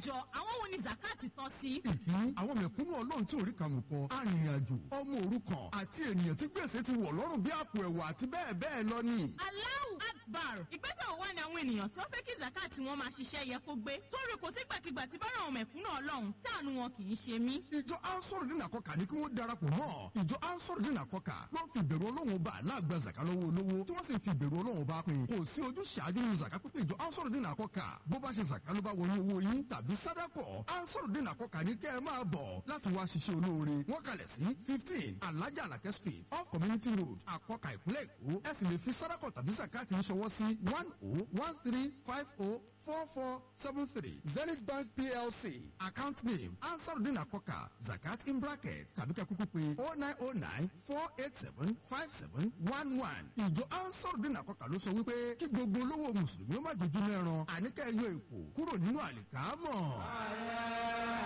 jọ àwọn wo ni zakati tọ́ sí. ìkíní àwọn mẹ̀kúnnù ọlọ́run tí orí kàmù kan arìnrìn-àjò ọmọ òrukàn àti ènìyàn tí gbèsè ti wọ̀ lọ́rùn bí àpò ẹ̀wà àti bẹ́ẹ̀ bẹ́ẹ̀ lọ ni. Allahu Akbar ìgbésẹ̀ wo wá ni àwọn ènìyàn tí wọ́n fẹ́ kí zakati wọn máa ṣiṣẹ́ yẹ kó gbé torí kò sígbàkigbà tí bára àwọn mẹ̀kúnnù ọlọ́run táànù wọn kì í ṣe mí. ìjọ ansọ́rọ̀dín àkọ́kà ní kí wọ́n darapọ̀ mọ́ ìjọ ansọ́rọ̀dín àkọ́kà wọ́n fi ìbẹ̀rù ọlọ́run bá aláàgbà zaka lọ́wọ́ olówó tí wọ́n sì fi ìbẹ̀rù ọlọ́run bá pín kò sí ojú ṣáájú nínú zaka pípé ìjọ ansọ́rọ̀dín àkọ́kà bó bá ṣe zaka ló bá wọnú owó yín tàbí sádàkọ̀ ansọ́rọ̀dín àkọ́kà ní kẹ́ ẹ máa bọ̀ láti wá ṣiṣẹ́ olóore wọ́n kalẹ̀ sí fifteen alájà alakẹ́ street off community road àkọ́kà ìpínlẹ̀ èkó ẹ sì lè fi sádàkọ̀ tàbí zakati ṣọwọ́ sí one oh one three five oh four four seven three zenith bank plc account name ansarudin akoka zakat in bracket tàbí ká kúkú pé oh nine oh nine four eight seven five seven one one ìjọ ansarudin akoka ló sọ wípé kí gbogbo olówó mùsùlùmí ó má dojú mẹ́ran àníkà ẹyọ èkó kúrò nínú àlìkámọ̀.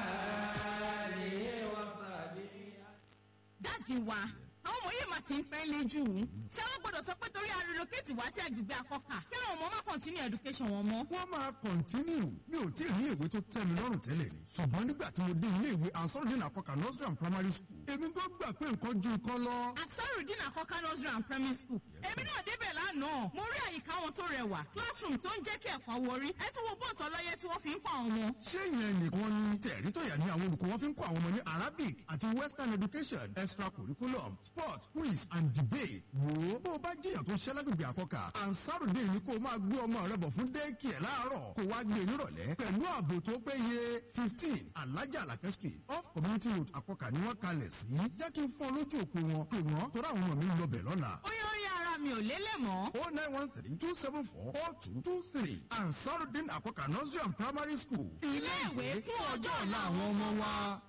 dáàdi wa àwọn ọmọ yìí máa ti ń pẹ́ lé jù ú ṣé wọ́n gbọ́dọ̀ sọ pé torí arelocate wá sí agbègbè akọ́kà kí àwọn ọmọ má continue education wọn mọ́. wọ́n máa kọ̀ntínú mi ò tí ì rí ìwé tó tẹ́ mi lọ́rùn tẹ́lẹ̀ ni ṣùgbọ́n nígbà tí mo dé ilé ìwé ansarudin akoka nursery and primary school èmi tó gbà pé nǹkan ju nǹkan lọ. asarudin akọ́kà nursery and primary school èmi náà débẹ̀ lánàá mo rí àyíká wọn tó rẹwà classroom tó ń jẹ́ kí ẹ̀kọ́ wọrí ẹ tún wo bọ́ọ̀sì ọlọ́yẹ tí wọ́n fi ń kọ́ àwọn ọmọ. ṣé ìyẹn nìkan ni tẹ̀rí tó yà ní àwọn olùkọ́ wọn fi ń kọ́ àwọn ọmọ ní arabic àti western education extracurriculum sport quiz and debate wò ó bó o bá jiyàn tó ṣẹ́ lágbègbè àkọ́kà ansarudé ni kó o máa gbé ọmọ rẹ bọ̀ fún déèkì ẹ̀ láàárọ̀ kó wá gbé nírọ̀lẹ́ pẹ̀lú ààbò tó péye fifteen alájà alakẹ́ street off community road àkọ́kà ni wọ́n kalẹ̀ sí jẹ́ kí n fún ọ lójú òpó wọn pé wọ́n tó ráwọn ọmọ mi ń lọ bẹ̀ lọ́la ó yẹ ó yẹ ara mi ò lélẹ̀ mọ́. oh nine one three two seven four four two two three ansarudin àkọ́kà nursery and primary school ilé ìwé fún ọjọ́ ọ̀la àwọn ọmọ wa.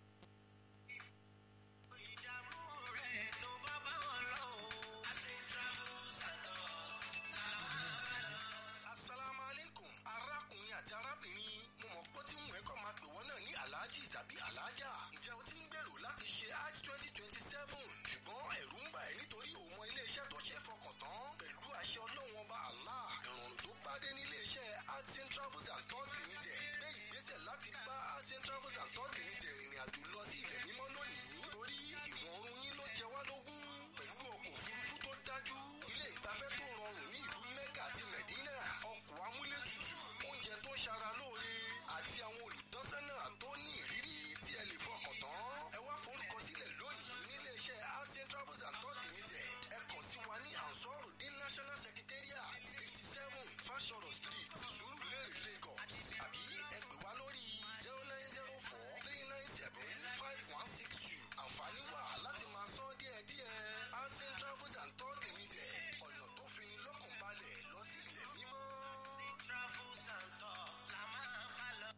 asalaamu aleykum arákùnrin àti arábìnrin mo mọ̀ pé tí wọ́n ẹ̀kọ́ máa pè wọ́n náà ní alhaji tàbí alhaja ǹjẹ́ o ti ń gbèrò láti ṣe hajj twenty twenty seven ṣùgbọ́n ẹ̀rù ń bà ẹ́ nítorí òun mọ iléeṣẹ́ tó ṣe é fọkàn tán pẹ̀lú àṣẹ ọlọ́run ọba allah ìrọ̀rùn tó bá dé ní iléeṣẹ́ hajj travels and tours limited gbé ìgbésẹ̀ láti bá hajj travels and tours limited rìnrìn àjò lọ sí ilẹ̀ mímọ́ lónìí torí ìwọ̀n oorun yín ló jẹ wá lógún pẹ̀lú ọkọ̀ òfurufú tó dájú ilé ìgbafẹ́ tó rọrùn ní ìlú mẹ́kà àti mẹ̀dínà ọkọ̀ amúlétutù oúnjẹ tó ṣara lóore àti àwọn olùtọ́sọ́nà tó ní ìrírí tí ẹ lè fọkàn tán. ẹ wá forúkọ sílẹ̀ lónìí nílé iṣẹ́ asian travels and tours limited ẹ kàn sí wa ní ansoru ní national secretariat fifty seven fashoro street surulere lagos àbí ẹ pè wá lórí zero nine zero four three nine seven five one six two àǹfààní wà láti máa san díẹ̀díẹ̀ asian travels and tours limited ọ̀nà tó fi ní lọ́kàn balẹ̀ lọ sí ilẹ̀ mímọ́. travels and tours la máa bá lọ.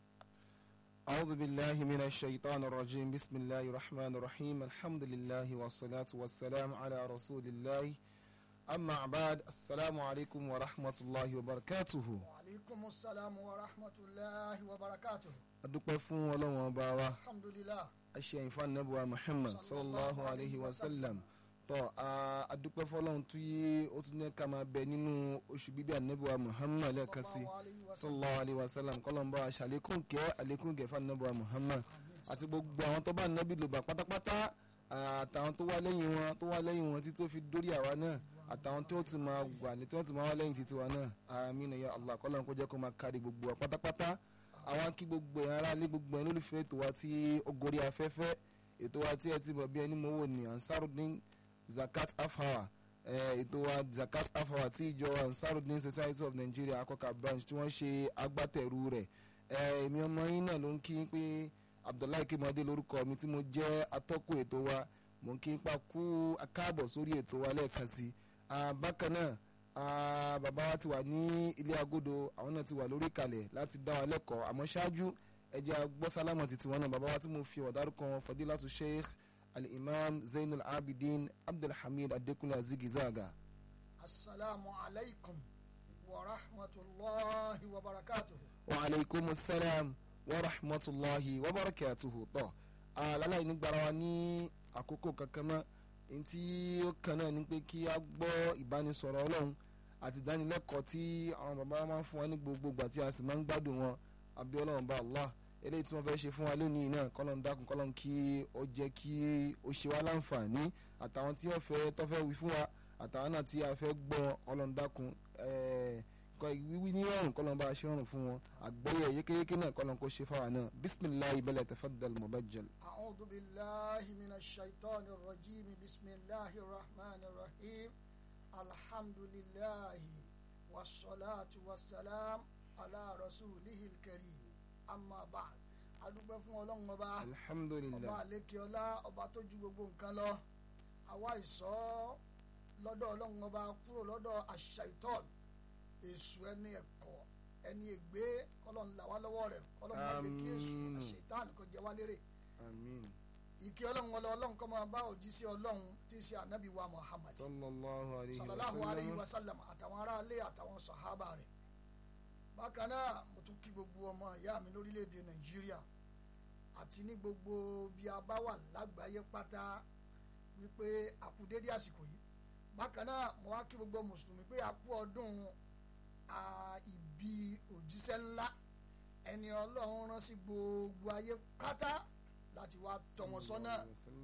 أعوذ بالله من الشيطان الرجيم بسم الله الرحمن الرحيم الحمد لله والصلاة والسلام على رسول الله أما بعد السلام عليكم ورحمة الله وبركاته وعليكم السلام ورحمة الله وبركاته أدوك فون ولو وباوا الحمد لله أشياء فان نبوة محمد صلى الله عليه وسلم tọ́ a adúpẹ́ fọlọ́run tí ó tún ní ká máa bẹ nínú oṣù bíbí ànábìwá muhammad lẹ́ẹ̀kan sí sallallahu alayhi wa sallam kọ́lọ́mbà aṣàlékún kẹ́ àlékún gẹ̀fà ànábìwá muhammad àti gbogbo àwọn tó bá ànábì lò bá pátápátá àtàwọn tó wá lẹ́yìn wọn tó wá lẹ́yìn wọn títí tó fi dórí àwa náà àtàwọn tó ti máa wà ní tí wọ́n ti máa wá lẹ́yìn títí wa náà àmín ya allah kọ́lọ́n kó jẹ́ kó máa kárí gbogbo wa pátápátá àwọn kí gbogbo ẹ̀ ara lé gbogbo ẹ̀ lólùfẹ́ ètò wa tí ó gorí afẹ́fẹ́ ètò wa tí ẹ ti mọ̀ bí ẹni mọ́wọ́ ní ansarudin zakat afawa ètò wa zakat afawa tí ìjọ ansarudin society of nigeria akọka branch tí wọ́n ṣe agbátẹrù rẹ̀ èmi ọmọ yín náà ló ń kí pé abdullahi kimade lórúkọ mi tí mo jẹ́ atọ́kùn ètò wa mo ń kí pa kú akáàbọ̀ sórí ètò wa lẹ́ẹ̀kan sí bákan náà bàbá wa ti wà ní ilé agodo àwọn náà ti wà lórí ìkàlẹ̀ láti dá wa lẹ́kọ̀ọ́ àmọ́ ṣáájú ẹ̀jẹ̀ agbọ́ sálámọ̀ títí wọn náà bàbá wa tí mo fi ọ̀dárúkọ fadilatu sheikh الإمام زين العابدين عبد الحميد الدكنا زيغي زاغا السلام عليكم ورحمة الله وبركاته وعليكم السلام ورحمة الله وبركاته طه aláì ní gbara wa ní àkókò kankan mọ́ èyí tí ó kàn náà ni pé kí a gbọ́ ìbánisọ̀rọ̀ ọlọ́run àti ìdánilẹ́kọ̀ọ́ tí àwọn bàbá wa máa ń fún wa ní gbogbo ìgbà tí a sì máa ń gbádùn wọn àbí ọlọ́run bá allah eléyìí tí wọ́n fẹ́ ṣe fún wa lónìí náà kọ́lọ́n dákun kọ́lọ́n kí ó jẹ́ kí ó ṣe wá láǹfààní àtàwọn tí wọ́n fẹ́ tó fẹ́ wí fún wa àtàwọn náà tí a fẹ́ gbọ́ kọ́lọ́n dákun kọ́ wíwí ní ọ̀rùn kọ́lọ́n bá a ṣe ọ̀rùn fún wọn àgbọ́yé yékéyéké náà kọ́lọ́n kó ṣe fáwa náà bisimilahi bẹ́lẹ̀ tafaddal mubajjal. أعوذ بالله من الشيطان الرجيم بسم الله الرحمن الرحيم الحمد لله والصلاة والسلام على رسوله الكريم أما بعد adúpẹ́ fún ọlọ́run ọba ọba alhamdulilayi àlékè ọlá ọba tó ju gbogbo nǹkan lọ àwa ìsọ lọ́dọ̀ ọlọ́run ọba kúrò lọ́dọ̀ àṣàìtọ́n èṣù ẹni ẹ̀kọ́ ẹni ègbé kọ́lọ́n là wá lọ́wọ́ rẹ̀ kọ́lọ́n má lè kí èṣù Àmín. àṣàìtọ́n kó jẹ wá lérè amiin ìkí ọlọ́run ọlọ́ ọlọ́run kọ́ máa bá òjíṣẹ́ ọlọ́run tí í ṣe ànábì wa muhammad sallallahu alayhi wa sallallahu alayhi wa sallam sallam àtàwọn aráalé àtàwọn sàhábà rẹ̀ bákan náà mo tún kí gbogbo ọmọ ìyá mi lórílẹ̀‐èdè nàìjíríà àti ní gbogbo bí a bá wà lágbàáyé pátá wípé a kú dédé àsìkò yìí bákan náà mo wá kí gbogbo mùsùlùmí pé a kú ọdún à, ìbí òjíṣẹ́ ńlá ẹni ọlọ́run rán sí gbogbo ayé pátá láti wá tọ́ wọn sọ́nà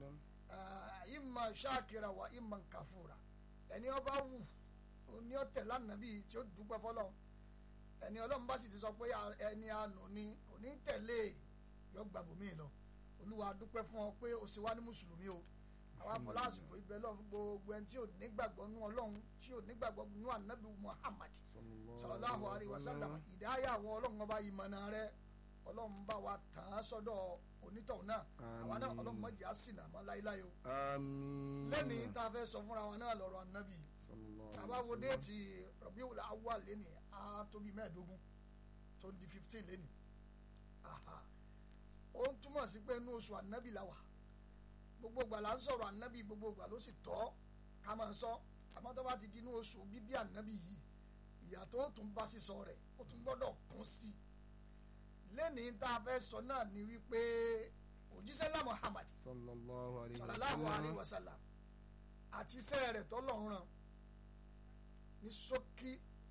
Ah, imma ṣáàkìrà wà imma kàfúrà ẹni ọba wù òní ọtẹ lánàbí tí ó dúpẹ́ fọ́lọ́run ẹni Ọlọ́run bá sì ti sọ pé a- ẹni àánú ni kò ní tẹ̀lé yọ gbàgbọ́ mi lọ Olúwa dúpẹ́ fún ọ pé o sì wá ní mùsùlùmí o àwọn afọlásìkò ibẹ̀ lọ fún gbogbo ẹni tí ò nígbàgbọ́ nú Ọlọ́run tí ò nígbàgbọ́ nú ànábì Muhammad sallallahu alaihi wasallam ìdáyà àwọn Ọlọ́run ọba ìmọ̀nà rẹ Ọlọ́run bá wa tàn án sọ́dọ̀ onítọ̀hún náà àwa náà Àmín. Ọlọ́run mọ̀jẹ̀ á sì nà mọ́ láíláí o amiin lẹ́nìí tá a fẹ́ sọ fúnra wọn náà lọ́rọ̀ ànábì sallallahu tá a alayhi bá wa wo sallam. déètì Rabiul Awwal lẹ́nìí á tó bí mẹ́ẹ̀ẹ́dógún tó ń di fifteen lẹ́nìí Aha. ó ń túmọ̀ sí pé inú oṣù ànábì la wà gbogbo ìgbà là ń sọ̀rọ̀ ànábì gbogbo ìgbà ló sì tọ́ ká máa sọ àmọ́ tó bá ti di inú oṣù bíbí ànábì yìí ìyà tó tún bá sísọ rẹ̀ ó tún gbọ́dọ̀ kún sí i lẹ́nìí tá a fẹ́ sọ náà ni wípé òjíṣẹ́ lá Muhammad sallallahu alayhi wa sallallahu alayhi sallam wa sallam àti iṣẹ́ rẹ̀ tọ́lọ́run rán ní ṣókí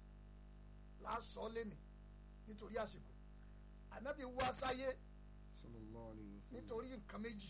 lásọ lẹ́nì nítorí àsìkò ànábì wá sáyé sallallahu alayhi wa sallam nítorí nǹkan méjì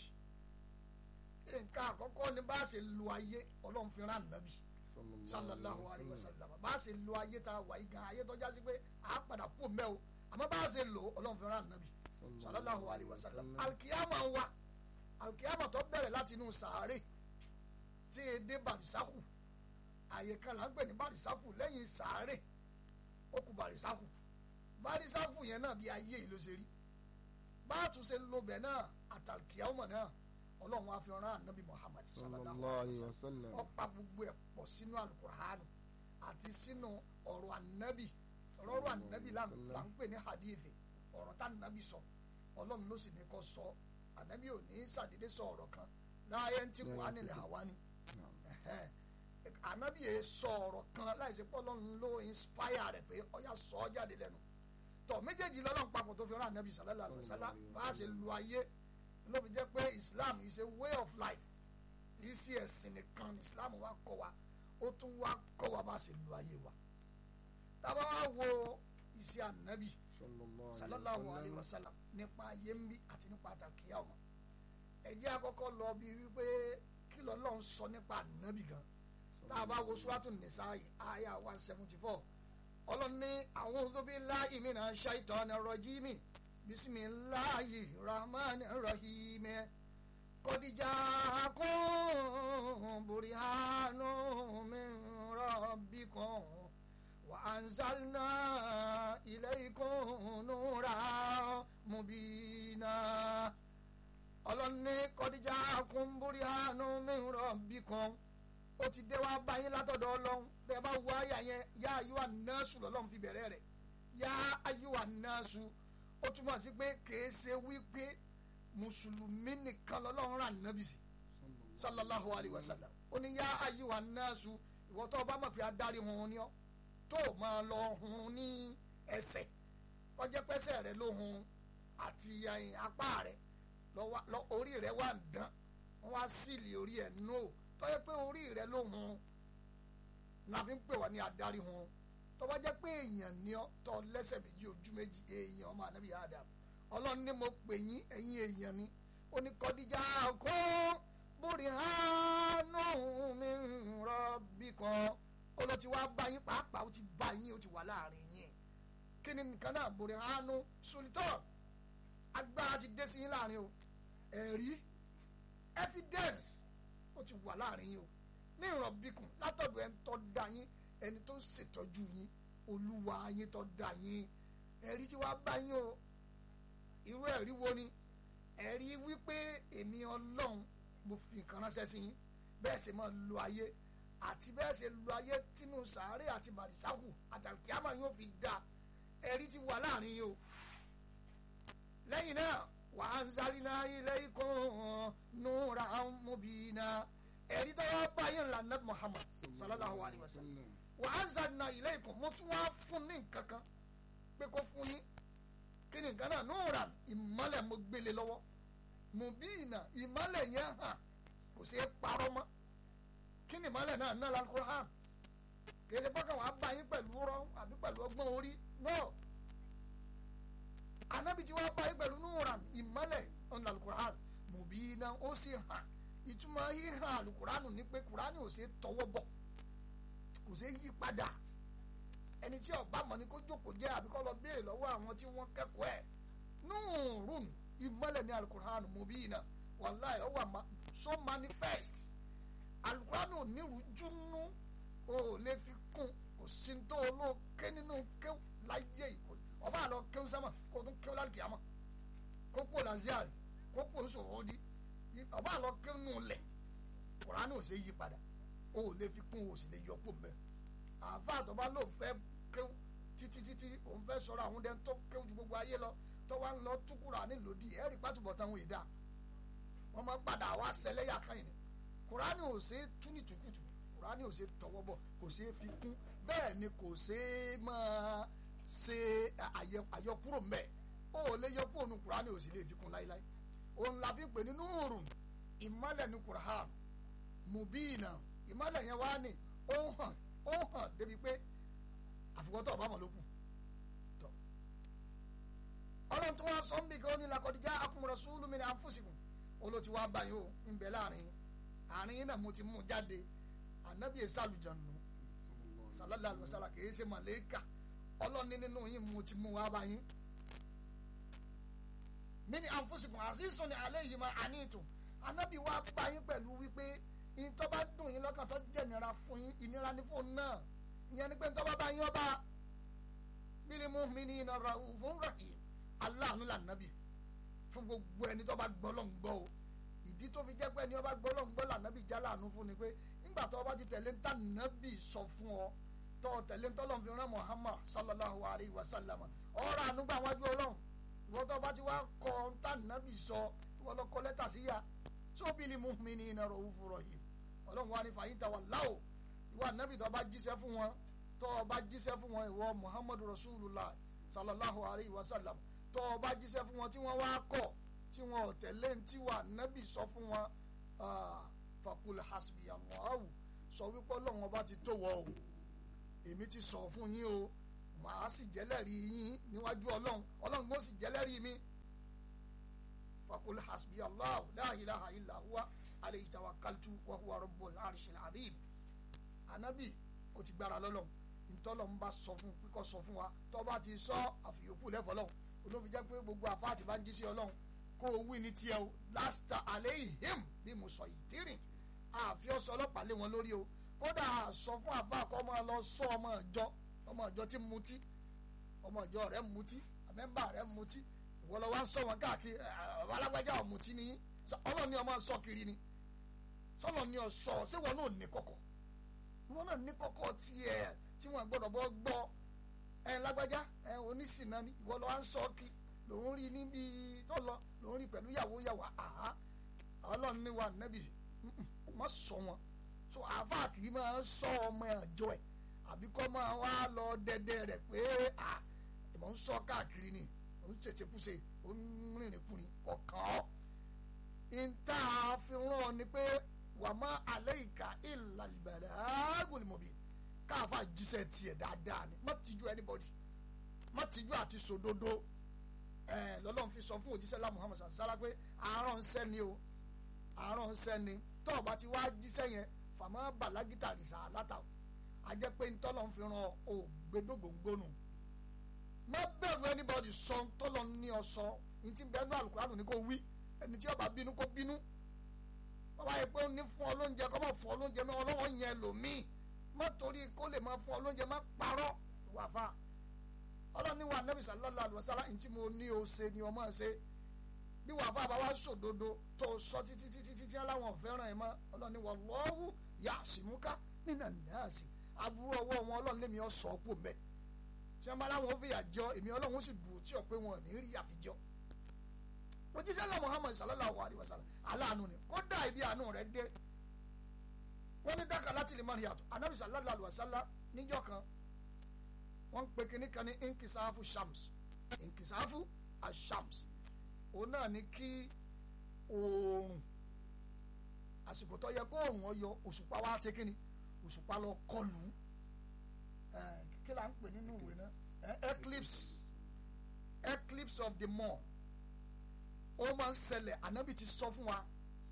nǹkan àkọ́kọ́ ni bá a ṣe lo ayé ọlọ́run fi rán ànábì sallallahu alayhi wa sallam bá a ṣe lo ayé tá a wà yìí gan ayé tó já sí pé a padà kú mẹ́ o àmọ́ bá a ṣe lo ọlọ́run fi rán ànábì sallallahu alayhi wa sallam alikiyama wa alikiyama tó bẹ̀rẹ̀ láti inú sàárè tí e dé barisaku àyè kan là ń pè ní barisaku lẹ́yìn sàárè ó kù barisaku barisaku yẹn náà bí ayé yìí ló ṣe rí bá a tún ṣe lo bẹ̀ náà àtàlùkìyàmọ náà ọlọ́run wa fi rán ànábì muhammad sallallahu sallallahu alayhi alayhi wa wa sallam sallam ó pa gbogbo ẹ̀ pọ̀ sínú alukuraanu àti sínú ọ̀rọ̀ ànábì ọ̀rọ̀ ànábì là ń là ń pè ní hadithi ọ̀rọ̀ tá ànábì sọ ọlọ́run ló sì ní kó sọ ànábì ò ní sàdédé sọ ọ̀rọ̀ kan láyé ń tí kò á nílẹ̀ àwa ni Ẹ̀hẹ́n. ànábì yẹn sọ ọ̀rọ̀ kan láìsí pé ọlọ́run ló inspire rẹ̀ pé ọ̀yà sọ ọ́ jáde lẹ́nu tọ̀ méjèèjì lọ́lọ́run papọ̀ tó fi rán ànábì sallallahu alaihi wasallam bá a ṣe lu ayé ló fi jẹ́ pé islam is a way of life kì í sí ẹ̀sìn nìkan ní islam wa kọ́ wa ó tún wá kọ́ wa bá a ṣe lu ayé wa tábà wá wo iṣẹ́ ànábì sallallahu alayhi wa sallam nípa ayé ń bí àti nípa àtàkìyà ọmọ ẹ jẹ́ àkọ́kọ́ lọ bí wípé kí lọ́lọ́run sọ nípa ànábì gan tá a bá wo suratu nisa'i aya one seventy four ọlọ́run ní a'udhu billahi minash shaitani rajimi bisimilahi rahman rahim kọ́díjà kún burihanu min rabbikum wa anzalna ilaykum nura mubina ọlọ́ni kọ́díjà kún burihanu min rabbikum ó ti dé wá báyìí látọ̀dọ̀ ọlọ́run tẹ́ bá wọ àyà yẹn yá ayúwa nọ́ọ̀sù lọ́lọ́run fi bẹ̀rẹ̀ rẹ̀ yá ayúwa nọ́ọ̀sù ó túmọ̀ sí pé kèé ṣe wípé mùsùlùmí nìkan lọ́lọ́run rà nábì sí sallallahu alayhi wa sallam ó ní yá ayúwa nọ́ọ̀sù ìwọ tó o bá mọ̀ pé adarí hun ni ọ́ tó o máa lọ hun ní ẹsẹ̀ kọjá pẹ́sẹ̀ rẹ ló hun àti ẹ̀yìn apá rẹ lọ- lọ- orí rẹ wà ń dán wọ́n wá síìlì orí ẹ̀ nù ó tọ́jẹ́ pé orí rẹ ló hun la fi ń pè wá ní adarí hun tó bá jẹ́ pé èèyàn ní ọ́ tọ́ lẹ́sẹ̀ méjì ojú méjì èèyàn ọmọ ànábì Adam ọlọ́run ní mo pè yín ẹ̀yin èèyàn ni ó ní kọ́díjà kó bóri hánú mi rọ́bì kan ó lọ ti wá bá yín pàápàá ó ti bá yín ó ti wà láàrin yín kí ni nǹkan náà bóri hánú sulitọ́ agbára ti dé sí yín láàrin o ẹ̀rí evidence ó ti wà láàrin yín o ní ìrọ̀bìkùn látọ̀dọ̀ ẹni tó dá yín ẹni tó ń ṣètọ́jú yín olúwa yín tó dá yín ẹ̀rí tí wàá bá yín o irú ẹ̀rí wo ni ẹ̀rí wípé èmi ọlọ́run mo fi nǹkan ránṣẹ́ sí yín bẹ́ẹ̀ sì máa lo ayé àti bẹ́ẹ̀ sì lo ayé tínú sàárè àti bàrìsáhù àtàkìámà yóò fi da ẹ̀rí ti wà láàrin yín o lẹ́yìn náà wàá ń sáré náà ilé ikọ̀ nùrà mubina ẹ̀rí tó wá bá yín lànà Muhammad sallallahu alayhi wa sallam wà á zanna ilé ikọ̀ mo tún wá fún ní nǹkan kan pé kó fún yín kí ni nǹkan náà nùrà ìmọ̀lẹ̀ mo gbélé lọ́wọ́ mubina ìmọ̀lẹ̀ yẹn hàn kò sí parọ́ mọ́ kí ni ìmọ̀lẹ̀ náà náà Al-Qur'an kì í ṣe bọ́kàn wàá bá yín pẹ̀lú rọ àbí pẹ̀lú ọgbọ́n orí náà anabi tí wàá bá yín pẹ̀lú nùrà ìmọ̀lẹ̀ ọ̀nà Al-Qur'an mubina ó sì hàn ìtumọ̀ híhàn àlùkùránù ni pé kùránì ò ṣe tọwọ́ bọ̀ kò ṣe yí padà ẹni tí ọba mọ̀ ni kó jókòó jẹ́ àbí kó lọ béèrè lọ́wọ́ àwọn tí wọ́n kẹ́kọ̀ọ́ ẹ̀ nùrùn ìmọ̀lẹ̀ ní àlùkùránù mubina wàláì ó wà so manifest àlùkùránù nírújúnú o lè fi kún kò sí tó olóòké nínú kéw láyé ìkó ọba àlọ kéw sẹ́mà kó tún kéw lálùkìyàmọ̀ kó kó làzíàrì kó kó nsòwòdì ọba àlọ kéwù lẹ kùránì ò ṣe yí padà o ò lè fi kún o sì lè yọ kó mbẹ àfa àtọ́ba ló fẹ́ kéwù títí títí òun fẹ́ sọ̀rọ̀ àwọn dẹ́n tó kéwù ju gbogbo ayé lọ tó wá ń lọ tú kùránì lòdì ẹ̀rí pàtùbọ̀ táwọn èdè wọ́n máa padà wá sẹlẹ́yà kan yìí kùránì ò ṣe tú ní tùkùtù kùránì ò ṣe tọwọ́ bọ̀ kò ṣe fi kún bẹ́ẹ̀ ni kò ṣe máa ṣe àyọkúrò mbẹ́ o ò lè yọ kúrò nu kùránì ò sì lè fi kún láíláí òun la fi pè ní núùrùn ìmọ̀lẹ̀ ní kùrán mùbíìnà ìmọ̀lẹ̀ yẹn wá ní ó hàn ó hàn débi pé àfikọ́tọ̀ ọba mọ̀ ló kù tọ́ ọlọ́run tó wá sọ ń bì kí ó ní lakọ̀díjà akùnrin sùúlù mi ní àǹfùsìkùn olóòtú wa báyìí ó ń bẹ láàrin àárín yín náà mo ti mú jáde ànábì èsì àlùjànnú sàlálà àlùsàlà kì í ṣe màlẹ́kà ọlọ́run ní nínú yín mo ti mú wá báyìí mini anfusikum azizun alayhi ma anitum anabi wa bá yín pẹ̀lú wípé ìtọ́ bá dùn yín lọ́kàn tó jẹ́ ìnira fún yín ìnira ní fóun náà ìyẹn ni pé ìtọ́ bá bá yín ọba bil mu'minina raufun rahim aláàánú là nàbì fún gbogbo ẹni tó bá gbọ́ lọ́n gbọ́ o ìdí tó fi jẹ́ pé ẹni ọba gbọ́ lọ́n gbọ́ là nàbì já láàánú fún ni pé nígbà tó ọba ti tẹ̀lé ń tà nàbì sọ fún ọ tó tẹ̀lé ń tọ́lọ́ fi rán Muhammad sallallahu alayhi wa sallam ọ̀rọ̀ ànúgbà wájú ọlọ́run ìwọ́n tó bá ti wá kọ tànàbì sọ ìwọ́n lọ kọ lẹ́tà sí ya sóbìlì mu'minina ra'ufur rahim ọlọ́run wa ní fàyín tàwa láò ìwà nàbì tó bá jíṣẹ́ fún wọn tó bá jíṣẹ́ fún wọn ìwọ muhammadu rasulullah sallallahu alayhi wa sallam tó bá jíṣẹ́ fún wọn tí wọ́n wá kọ̀ tí wọn ò tẹ̀lé tí wà nàbì sọ fún wọn fakul hasbi allahu sọ wípé ọlọ́run ọba ti tó wọ o èmi ti sọ fún yín o màá sì jẹ́lẹ́rìí yín níwájú ọlọ́run ọlọ́run kò sì jẹ́lẹ́rìí mi fakul hasbi allah la ilaha illa huwa alayhi tawakkaltu wa huwa rabbul arshil azim anabi o ti gbára lọ́lọ́run ntọ́lọ́ ń bá sọ fún kíkọ́ sọ fún wa tó bá ti sọ àfìyókù lẹ́fọ̀ lọ́hùn olóbi jẹ́ pé gbogbo àfa àti bá ń jí sí ọlọ́run kó o wí ní tiẹ̀ o lásìtà alayhim bí mo sọ ìdírìn àfi ọ̀sọ̀ ọlọ́pàá lé wọn lórí o kódà sọ fún àbá kọ́ máa lọ sọ ọmọ ìjọ ọmọ ìjọ tí mutí ọmọ ìjọ rẹ mutí mẹ́mbà rẹ mutí ìwọ lọ wá ń sọ wọn káàkiri alágbájá ọ̀mùtí ni ọlọ́run ni ọmọ sọ kiri ni sọlọ ni ọsọ ṣé wọn náà ní kọ̀kọ̀ wọn náà ní kọ̀kọ̀ tiẹ̀ tí wọn gbọ́dọ̀ bọ gbọ́ ẹ lágbájá ẹ onísìnà ni ìwọ lọ wá ń sọ kí lòun rí níbi tó lọ lòun rí pẹ̀lú yàwó yàwó àhá ọlọ́run ní wa nẹ́bì má sọ wọn so àáfà kì í máa sọ ọmọ ẹ̀jọ́ ẹ̀ àbí kọ́ máa wá lọ dẹ́dẹ́ rẹ̀ pé à ìmọ̀ ń sọ káàkiri ni ó ń ṣèṣekúṣe ó ń rìnrìn kùnrin ọ̀kan ọ́ ìta àfihàn ni pé wà má alẹ́ ìka ìlàlìbẹ̀rẹ̀ àgùnlùmọ̀bì káàfà jíṣẹ́ tiẹ̀ dáadáa ni má tijú anybody má tijú àti sòdodo ẹ lọ́lọ́run fi sọ fún òjíṣẹ́ lá Muhammad sàlá pé àárọ̀ ń sẹ́ni o àárọ̀ ń sẹ́ni tó o bá ti wá jíṣẹ́ yẹn fàmọ́ bàlágìtà rìsà látà a jẹ́ pé ntọ́lọ́ ń fi ran ògbédògbòǹgbònù má bẹ̀rù anybody sọ tọ́lọ́ ní ọ sọ ní ti bẹ́ẹ̀ nú àlùkùránù ní kò wí ẹni tí ó bá bínú kó bínú bàbá yẹ pé ó ní fún ọ lóúnjẹ kó má fún ọ lóúnjẹ mọ́ ọlọ́wọ́ yẹn lòmíì má torí kó lè máa fún ọ lóúnjẹ má parọ́ wà fà ọlọ́ni wa nẹ́bí sallallahu alaihi wasallam ntí mo ní o ṣe ni o máa ṣe bí wà fà bá wá sòdodo tó sọ títí títí títí aláwọn fẹ́ràn ẹ̀ mọ́ ọlọ́ni wallahu ya'simuka minan nasi aburú ọwọ́ wọn ọlọ́run lèmi ọ̀ sọ kú mẹ́ tí wọ́n bá láwọn ó fìyà jọ èmi ọlọ́run ó sì bù tí ò pé wọn ò ní rí àfijọ́ òjíṣẹ́ náà Muhammad sallallahu alaihi wasallam aláàánú ni kódà ibi àánú rẹ̀ dé wọ́n ní dákà láti lè máa yàtọ̀ anabi sallallahu alaihi wasallam níjọ́ kan wọ́n ń pe kinní kan ní inkisafu shams inkisafu ashams òun náà ní kí oòrùn àsìkò tó yẹ kó oòrùn ọyọ òṣùpá wa ti kíni òṣùpá lọ kọlù kí là ń pè nínú ìwé náà eclipse eclipse of the moon ó máa ń ṣẹlẹ̀ ànábì ti sọ fún wa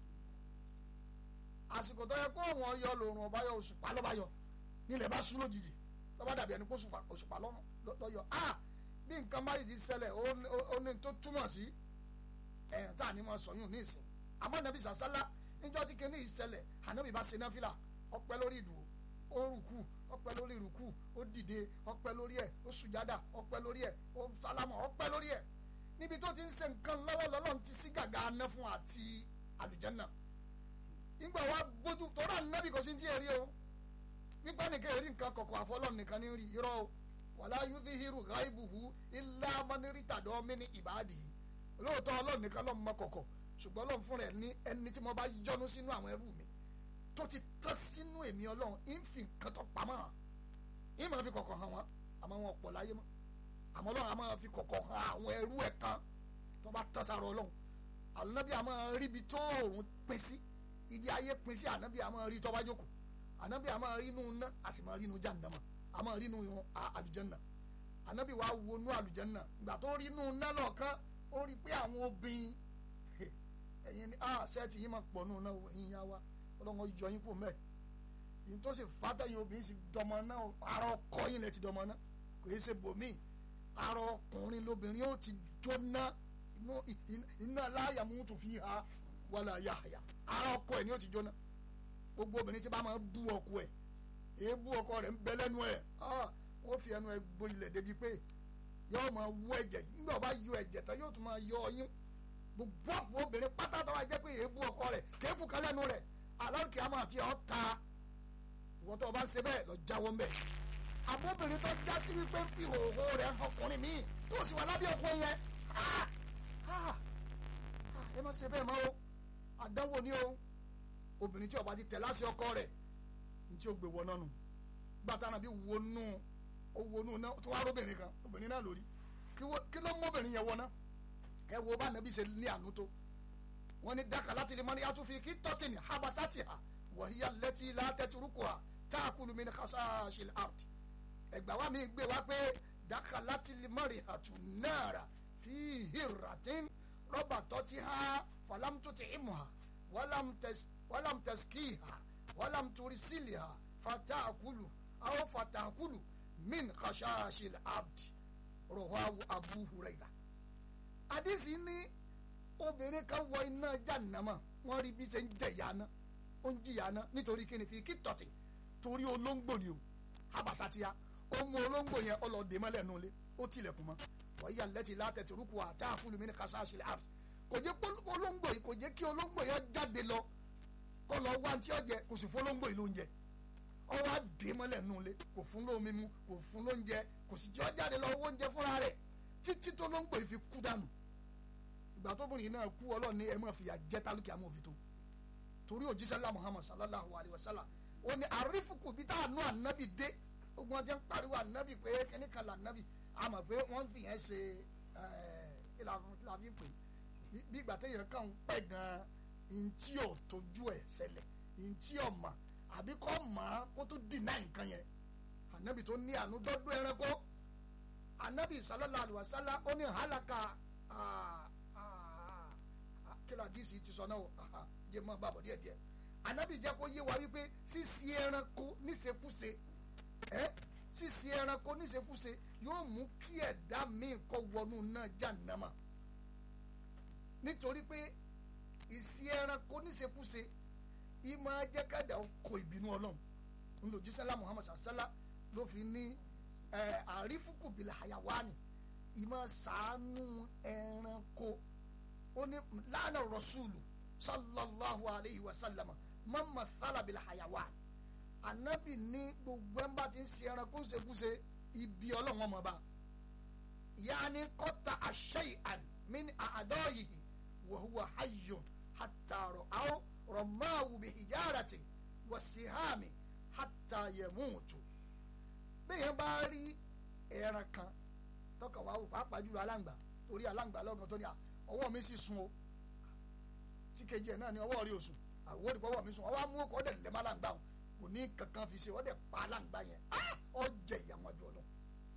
àsìkò tó yẹ kó oòrùn ọyọ lòrùn ọba yọ òṣùpá lọ́ba yọ nílẹ̀ bá sún lójijì lọ́ba dàbí ẹni kó òṣùpá lọ́yọ̀ ah bí nǹkan bá yìí ti ṣẹlẹ̀ ó ní tó túmọ̀ sí ẹ̀yìn tá à ní mọ̀ sọ̀yún ní ìsìn àmọ́ nàbí sàṣálá níjọ́ tí kinní ìṣẹ̀lẹ̀ ànábì bá ṣe náfìlà ọpẹ́ lórí ìdùnnú ó rùkú ọpẹ́ lórí ìrùkú ó dìde ọpẹ́ lórí ẹ̀ ó sùjádà ọpẹ́ lórí ẹ̀ ó sálámà ọpẹ́ lórí ẹ̀ níbi tó ti ń ṣe nǹkan lọ́wọ́ lọ́lọ́run ti sí gàgà aná fún àti àlùjánnà ìgbà wa gbójú tó rà nábì kò sí ti ẹ̀ rí o nígbà nìkan èrí nǹkan kọ̀kọ̀ àfọlọ́run nìkan ní rí irọ́ o wàlá yudhihiru ghaibuhu illa man irtada min ibadihi lóòótọ́ ọlọ́run nìkan ló mọ kọ̀kọ̀ ṣùgbọ́n ọlọ́run fún rẹ̀ ní ẹni tí mo bá yọ́nú sínú àwọn ẹrú mi tó ti tán sínú èmi ọlọ́run ń fi nǹkan tó pamọ́ hàn ń máa fi kọ̀kọ̀ hàn wọ́n àmọ́ wọn pọ̀ láyé mọ́ àmọ́ ọlọ́run á máa fi kọ̀kọ̀ hàn àwọn ẹrú ẹ̀ kan tó bá tán sára ọlọ́run ànábì á máa rí ibi tó òòrùn pín sí ibi ayé pín sí ànábì á máa rí tó bá jókòó ànábì á máa rí inú ná a sì máa rí inú jàǹdàmà a máa rí inú àlùjànnà ànábì wa wo inú àlùjànnà ìgbà tó rí inú ná lọ́ọ̀kan ó rí pé àwọn obìnrin ẹ̀yin ni ah sẹ́ẹ̀tì yìí máa pọ̀ nù náà ẹ̀yin yá wa ọlọ́run yọ yín kú mẹ́ yìí tó sì fàtẹ́yìn obìnrin sì dọmọ náà ara ọkọ yín lẹ ti dọmọ náà kò yẹ ṣe bòmí ara ọkùnrin lóbìnrin yóò ti jóná iná láyà mú tó fi ha wàlà yàhàyà ara ọkọ ẹ̀ ni yóò ti jóná gbogbo obìnrin tí bá máa bú ọkọ ẹ̀ èébú ọkọ rẹ̀ ń bẹ lẹ́nu ẹ̀ wọ́n fi ẹnu ẹ̀ gbo ilẹ̀ débi pé yóò máa wú ẹ̀jẹ̀ nígbà bá yọ ẹ̀jẹ̀ tán yóò tún máa yọ ọyún gbogbo àpò obìnrin pátá tó wá jẹ́ pé èébú ọkọ rẹ̀ kéébù kan lẹ́nu rẹ̀ aláǹkì àmọ́ àti ọ̀ta ìwọ́n tó o bá ń ṣe bẹ́ẹ̀ lọ jáwọ́ ń bẹ̀. àbóbìnrin tó já sí wípé ń fi hòhò rẹ̀ ọkùnrin míì tó sì wà lábẹ́ ọkùnrin yẹn ẹ má ṣe bẹ́ẹ̀ mọ́ o àdánwò ni o obìnrin tí ó bá ti tẹ̀ láṣẹ ọkọ rẹ̀ ní tí ó gbé wọná nù gbàtà náà bí wọnú ó wọnú náà tó wá róbìnrin kan obìnrin náà lórí kí ló mú obìnrin yẹn wọná ẹ wo bá nàbí ṣe ní àánú tó wọ́n ní dákà láti lè mọ ní atúfi kí tọ́tìnì habasati ha wọ̀híyá lẹ́tí látẹ̀tìrúkọ ha táàkùlù mi ní kasaaṣil art ẹgbà wa mi gbé wa pé dákà láti lè mọ rí àtù náírà fi hìràtín rọ́bà tọ́tí ha falamtuti imu ha wàlám tẹ̀síkì ha wàlám turisili ha fatakulu aw fatakulu min kasaaṣil art rọ̀wáwu abu huraira àdìsí ní obìnrin kan wọ iná jàǹnàmà wọn rí bí ṣe ń jẹ ìyáná ó ń jìyàná nítorí kíni fi kí tọ̀tì torí olóńgbò ni o habasatiya ó mú olóńgbò yẹn ọlọ́ọ̀dẹ mọ́lẹ̀ nù lé ó tilẹ̀kùn mọ́ wọ́n yà lẹ́tì látẹ̀tì rúkú àtà àfúlù mi ní kasaaṣi art kò jẹ́ kó olóńgbò yìí kò jẹ́ kí olóńgbò yẹn jáde lọ kó lọ wá tí ó jẹ kò sì fún olóńgbò yìí lóúnjẹ ó wá dé mọ́lẹ̀ nù lé kò fún lómi mu kò fún lóúnjẹ kò sì jẹ́ ó jáde lọ owó oúnjẹ fúnra rẹ̀ títí tó olóńgbò yìí fi kú dànù ìgbà tóbìnrin náà kú ọlọ́run ní ẹ máa fìyà jẹ tálùkì àmọ́ òbí tó torí òjíṣẹ́ lá muhammad sallallahu alayhi wa sallam ó ní àrífùkù bí tá àánú ànábì dé ogun ọjọ́ ń pariwo ànábì pé kíní kan là ànábì àmọ̀ pé wọ́n fi yẹn ṣe ìlànà fi pè bí ìgbà téèyàn kàn ń pẹ́ gan-an ntí ò tójú ẹ̀ ṣẹlẹ̀ ntí ò mà àbí kọ́ mà á kó tó dì náà nǹkan yẹn ànábì tó ní àánú dọ́dún ẹranko ànábì sallallahu alayhi wa sallam ó ní hàlàkà ah, ah, ah, kí la díìsì ti sọ náà o aha, jẹ́ mọ́ bàbọ̀ díẹ̀ díẹ̀ anabi jẹ́ kó yé wa wípé sísí ẹranko níṣekúṣe ẹ́ sísí ẹranko níṣekúṣe yóò mú kí ẹ̀dá míì kọ́ wọnú náà jàǹnàmà nítorí pé ìsí ẹranko níṣekúṣe ìmọ̀ ajẹ́ kẹ́dà kọ ìbínú ọlọ́run ńlòjísẹ́lá muhammad sàṣẹ́lá ló fi ní ẹ̀, àrífùkù bìlà àyàwáni ìmọ̀ sàánú ẹranko ó ní lánà rọ̀ṣùlù sallallahu alayhi wa sallam mọ́mọ́ sálábìlà àyàwáni anabi ní gbogbo ẹ̀ ń bá ti ń ṣe ẹranko ń ṣekúṣe ibi ọlọ́run ọmọ bá yaani kọ́ta àṣeyàn min àádọ́yìí wàhùwà hayyun hàtàrọ̀ àwọn rọ̀máwù bí hijarati wàsíhàmì hàtà yẹmúùtù bẹ́ẹ̀ bá rí ẹran kan tọkàn wá wò pàápàá jùlọ aláǹgbá torí aláǹgbá lọ́gàn tó ní à ọwọ́ mi sì sun o tí kejì ẹ̀ náà ní ọwọ́ rí o sùn àwọn òdìpọ̀ ọwọ́ mi sùn ọwọ́ amú ọkọ̀ ọ̀dẹ̀ lẹ́mọ́ aláǹgbá o kò ní kankan fi ṣe ọ̀dẹ̀ pa aláǹgbá yẹn ah ọjẹ ìyàwó ọjọ́ lọ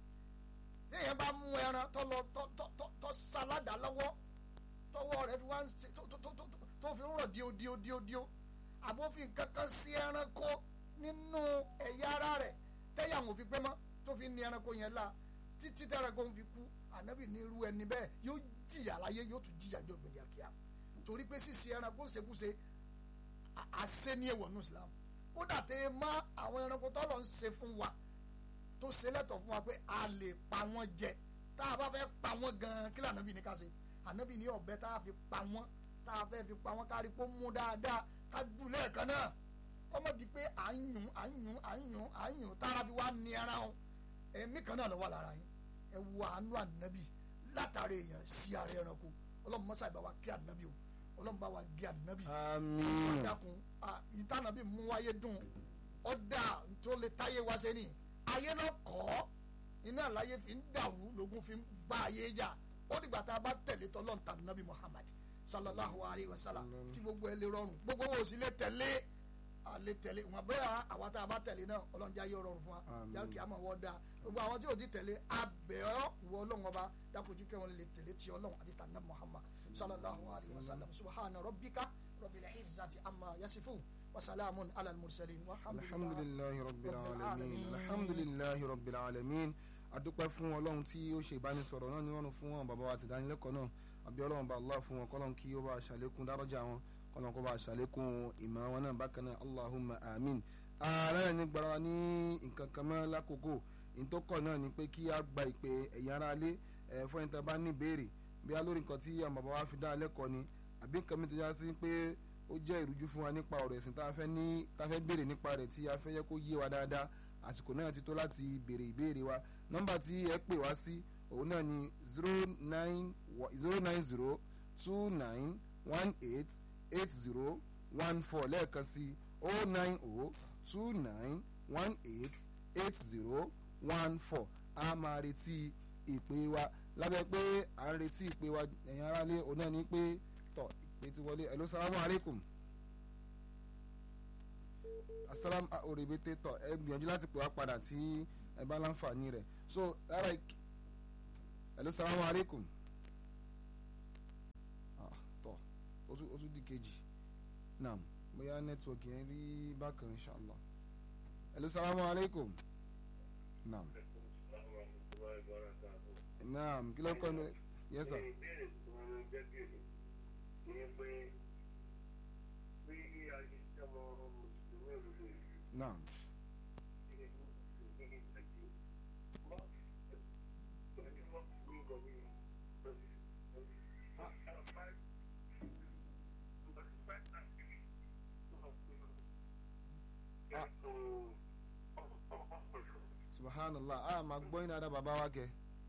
téèyàn bá mú ẹran tó lọ tó tó tó tó sáládà lọ́wọ́ tọwọ́ rẹ̀ fi wá ń ṣe tó tó tó tó tó fi ń rọ̀ díò díò díò díò àbófin kankan sí ẹranko nínú ẹ̀yà ara rẹ̀ tẹ́yà wọn fi pé mọ́ tó fi ní ẹranko yẹn la títí tẹ́ranko ń fi kú ànábì ní irú ẹni bẹ́ẹ̀ yóò jìyà láyé yóò tún jìyà ní ògbìn kíákíá torí pé sísè ẹranko ń ṣekúṣe à- àṣẹ ní èèwọ̀ ní Islam kódà tẹ́ ẹ má àwọn ẹranko tọ́lọ̀ ń ṣe fún wa tó ṣe lẹ́tọ̀ fún wa pé a lè pa wọ́n jẹ tá a bá fẹ́ pa wọ́n gan-an kí lànà bí ní ká ṣe ànábì ní ọ̀bẹ tá a fi pa wọ́n tá a fẹ́ fi pa wọ́n kárí pé ó mú dáadáa ká dùn lẹ́ẹ̀kan náà kọ́mọ́ di pé à ń yùn à ń yùn à ń yùn à ń yùn tára fi wá ní ara wọn ẹ̀mí kan náà ló wà lára yín ẹ wo àánú ànábì látàrí èèyàn sí ara ẹranko ọlọ́run mọ́sá ìbá wa kí ànábì o ọlọ́run bá wa gé ànábì àmín dákun ìtànàbí mú wáyé dùn ọ̀dà tó lè táyé wá sẹ́ni ayé náà kọ́ iná àláyé fi ń dàrú lógún fi ń bá ayé jà ó dìgbà tá a bá tẹ̀lé tọ́lọ́n tà nàbí Muhammad sallallahu alayhi wa sallam tí gbogbo ẹ lè rọrùn gbogbo wo sì lè tẹ̀lé a lè tẹ̀lé wọn bẹ́ẹ̀ àwa tá a bá tẹ̀lé náà ọlọ́njà yóò rọrùn fún wa Àmín. yàrá kìí àmọ́ wọ́n da gbogbo àwọn tí ò ti tẹ̀lé abẹ́ọ́ ìwọ ọlọ́run ọba dákòjú kẹwọn lè tẹ̀lé tí ọlọ́run àti tànà Muhammad sallallahu alayhi wa sallam subhana rabbika rabbil izzati amma yasifun wa salamun ala al-mursalin walhamdulillahi alhamdulilayi rabbil Rabbil alamin alamin. alhamdulilayi rabbil alamin adúpẹ́ fún ọlọ́run tí ó ṣe ìbánisọ̀rọ̀ náà ní wọ́n fún wọn bàbá wa àti ìdánilẹ́kọ̀ọ́ náà àbí ọlọ́run bá allah fún wọn kọ́lọ́n kí ó bá ṣàlékún dárọ́jà wọn kọ́lọ́n kó bá ṣàlékún ìmọ̀ wọn náà bákan náà allahumma amin. ààrẹ ní gbara wa ní nǹkan kan mọ́ lákòókò ìtọ́kọ̀ náà ni pé kí a gba ìpè ẹ̀yin ará ilé ẹ̀ fún ẹni tá a bá ní ìbéèrè bí a lórí nǹkan tí àwọn bàbá wa fi dá lẹ́kọ̀ọ́ ni àbí nǹkan mi tó já sí pé ó jẹ́ ìrújú fún wa nípa ọ̀rọ̀ ẹ̀sìn tá a fẹ́ ní tá a fẹ́ béèrè nípa rẹ̀ tí a fẹ́ yẹ kó yé wa dáadáa àsìkò náà ti tó láti béèrè ìbéèrè wa nọ́mbà tí ẹ pè wá sí òun náà ni zero nine zero nine zero two nine one eight eight zero one four lẹ́ẹ̀kan sí o nine o two nine one eight eight zero one four a máa retí ìpè wa lábẹ́ pé à ń retí ìpè wa ẹ̀yin aráalé òun náà ni pé tọ̀ ìpè ti wọlé hello salamu alaikum asalam oribete tọ ẹ gbìyànjú láti pè wá padà tí ẹ bá láǹfààní rẹ̀ so lára ìk hello salamu alaikum ah tọ ó tún ó tún di kejì naam bóyá nẹ́tíwọ̀kì yẹn rí bákan inshallah hello salamu alaikum naam naam kí ló kọ́ ni yes sir ìbéèrè tí wọ́n ń jẹ́ bèrè ni pé bí ayé tí ọmọ mùsùlùmí òdodo yìí naam ṣe ní ní ìtàgé wọ́n pẹ̀lú wọ́n ní ìgbọ̀wé subhanallah a máa gbọ́ yín dáadáa bàbá wa kẹ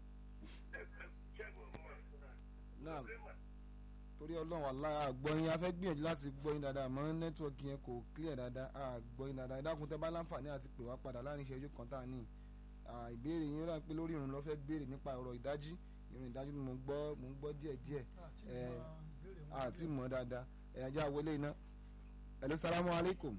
naam torí ọlọ́run aláà àgbọ̀ yín a fẹ́ gbìyànjú láti gbọ́ yín dáadáa àmọ́ nẹ́tíwọ̀kì yẹn kò clear dáadáa a gbọ́ yín dáadáa ìdákun tẹ́ bá láǹfààní àti pè wá padà láàrin ìṣẹ́jú kan tá a ní Ah, ìbéèrè yín rà pé lórí ìrun ló fẹ́ béèrè nípa ọ̀rọ̀ ìdájí ìrun ìdájí ni mo gbọ́ mo ń gbọ́ díẹ̀ díẹ̀ ẹ̀ àti mọ̀ dáadáa ẹ̀ ajá wọlé iná hello salamu alaikum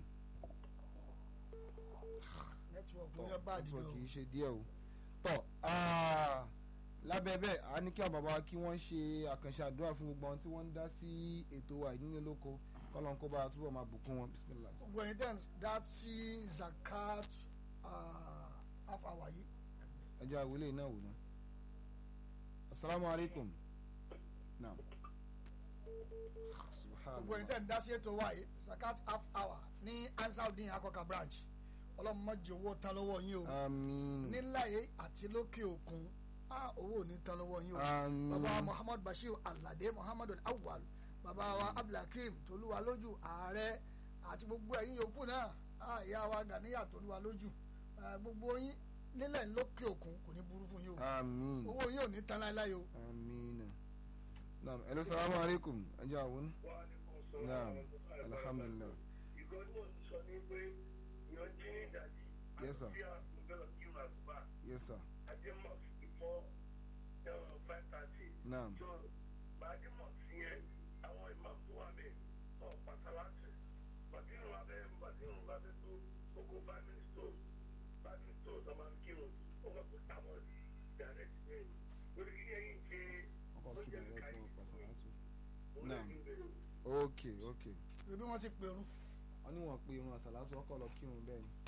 nẹ́tíwọ̀kì tọ́ yẹn bá dìde nẹ́tíwọ̀kì o yìí ṣe díẹ̀ o tọ́ ah, lábẹ́ lábẹ́ bẹ́ẹ̀ a ní kí àwọn bàbá wa kí wọ́n ṣe àkànṣe àdúrà fún gbogbo àwọn tí wọ́n ń dá sí ètò wa yìí nílé lóko kọ́lọ́n kó bá a túbọ̀ máa bùkún wọn bisimilah. gbogbo ẹni tẹ́ ń dá sí zakat afawa yìí ẹ jẹ́ àwílé náà wò ná. asalaamualeykum. naam. gbogbo ẹni tẹ́ ń dá sí ètò wa yìí zakat half hour ní ansaudin akọka branch ọlọ́run má jẹ́ owó tán lọ́wọ́ yín o amiin. nílá yìí àti lókè òkun á owó ò ní tán lọ́wọ́ yín o Àmín. bàbá wa muhammad bashir alade muhammadu awal bàbá wa abdulhakeem tolúwa lójú ààrẹ àti gbogbo ẹ̀yin yòókù náà á ìyá wa ganiya tolúwa lójú eh, gbogbo yín nílẹ̀ lókè òkun kò ní burú fún yín o amiin. owó yín ò ní tán láéláé o amiin. naam hello salaamualeykum ẹ jẹ́ àwọn. naam alhamdulilah. ìgbọ́n tí mo ti sọ ní pé ìyọ̀n jí ní ìdájí Yes, sir. àti àgbẹ̀lọ̀ kí n àtúbà yes sir. àjẹmọ̀ before five thirty. naam so gbajúmọ̀ sí yẹn àwọn ìmọ̀ tó wà bẹ́ẹ̀ ọ̀ pàtàkì bàtírù wa bẹ́ẹ̀ bàtírù wa bẹ́ẹ̀ tó gbogbo five minutes tó five minutes tó sọ máa ń kírun ó wà pé táwọn direct bẹ́ẹ̀ ni lórí kí ẹ̀yìn ṣe ọkọ̀ kí bẹ̀rẹ̀ tó pàṣẹ láti. òun Naam. lè fi bẹ̀rẹ̀. ok ok. ebi wọn ti pèrún wọ́n ní wọ́n pe irun àṣàlátù ọkọ̀ lọ kírun bẹ́ẹ̀ ni.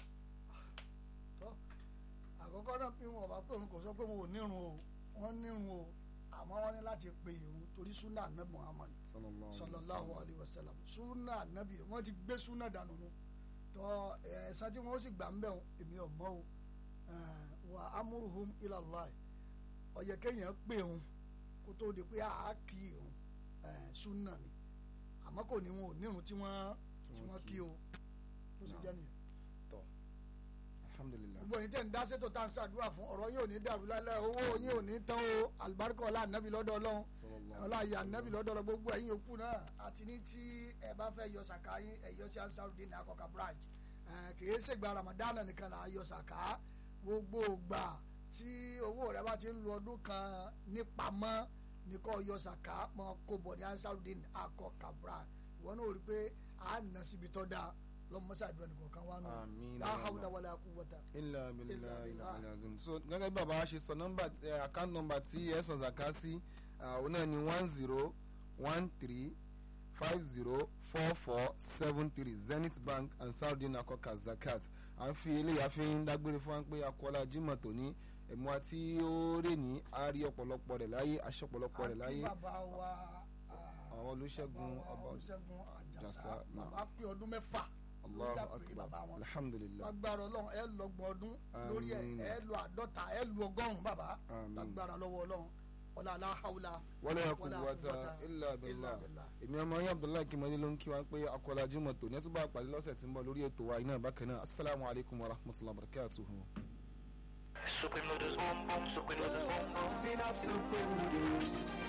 tó àkọ́kọ́ náà bí wọn bá pèrún kò sọ pé wọn ò nírun o wọn nírun o àmọ́ wọn ní láti pe ìrun torí sunna anabi muhammad sallallahu sallallahu alayhi wa sallam sunna anabi wọn ti gbé sunna dànù nu tọ ẹ̀san tí wọn ó sì gbà ń bẹ̀ wọn èmi ò mọ̀ o Eh, wa amuruhum ilallah ọ̀yẹ̀ kéèyàn pè wọn kó tó di pé a kì í irun eh, sunna ni àmọ́ kò ní wọn ò nírun tí wọ́n tí wọ́n kí o ló sì jẹ́ nìyẹn tọ́ alhamdulilah. gbogbo yín tẹ̀ ń dá sétò tá à ń ṣàdúrà fún ọ̀rọ̀ yín ò ní dàrú lálẹ́ owó yín ò ní tán o àlùbáríkà ọlá ànábì lọ́dọ̀ ọlọ́run sallallahu ọlá ìyá ànábì lọ́dọ̀ ọlọ́run gbogbo ẹ̀yin òkú náà àti ní tí ẹ bá fẹ́ yọ sàká yín ẹ yọ sí ansarudin ní akọkà branch Eh, kìí ṣègbà ramadan nìkan là á yọ sàká gbogbo ògbà tí owó rẹ bá ti ń lo ọdún kan nípamọ́ ní kò yọ sàká mọ́ kó bọ̀ ní ansarudin akọkà branch ìwọ náà rí i pé à ń nà síbi tọ́ da lọ́mọ́sàdúrà nìkan kan wá nù Àmín. la hawla wala quwwata ilà abilà Illa ilà billah. alazim so gẹ́gẹ́ bí bàbá wa ṣe sọ nọ́mbà ẹ account number tí ẹ sọ zaka sí òun náà ni one zero one three five zero four four seven three zenith bank and saudi nakoka zakat à ń fi eléyà fi ń dágbére fún wa pé akọ́lá jimoh tòní ẹ̀mú àti ó rè ní a rí ọ̀pọ̀lọpọ̀ rẹ̀ láyé aṣọ ọ̀pọ̀lọpọ̀ rẹ̀ láyé àti bàbá wa àwọn olùṣègùn bàbá wa ọba olùṣègùn àjàsà Àjàsà, náà. bàbá pé ọdún mẹ́fà lórí allahu àpèrè akbar bàbá wọn alhamdulilah lágbára ọlọ́run ẹ lọ́gbọ̀n ọdún lórí ẹ Àmín. ẹ lu àádọ́ta ẹ lu ọgọ́rùn-ún bàbá Àmín. lágbára lọ́wọ́ ọlọ́run ọlá aláhàwùlà wala Wala quwwata quwwata illa illa billah billah. èmi ọmọ yín abdullahi kimani ló ń kí wa pé akọlá jimoh tòní ẹ tún bá a pàdé lọ́sẹ̀ tí ń bọ̀ lórí ètò wa iná bákan náà asalaamu alaykum wa rahmatulahi wa barakatuhu. Supreme noodles, boom boom. Supreme noodles, boom boom. Synapse Supreme Noodles.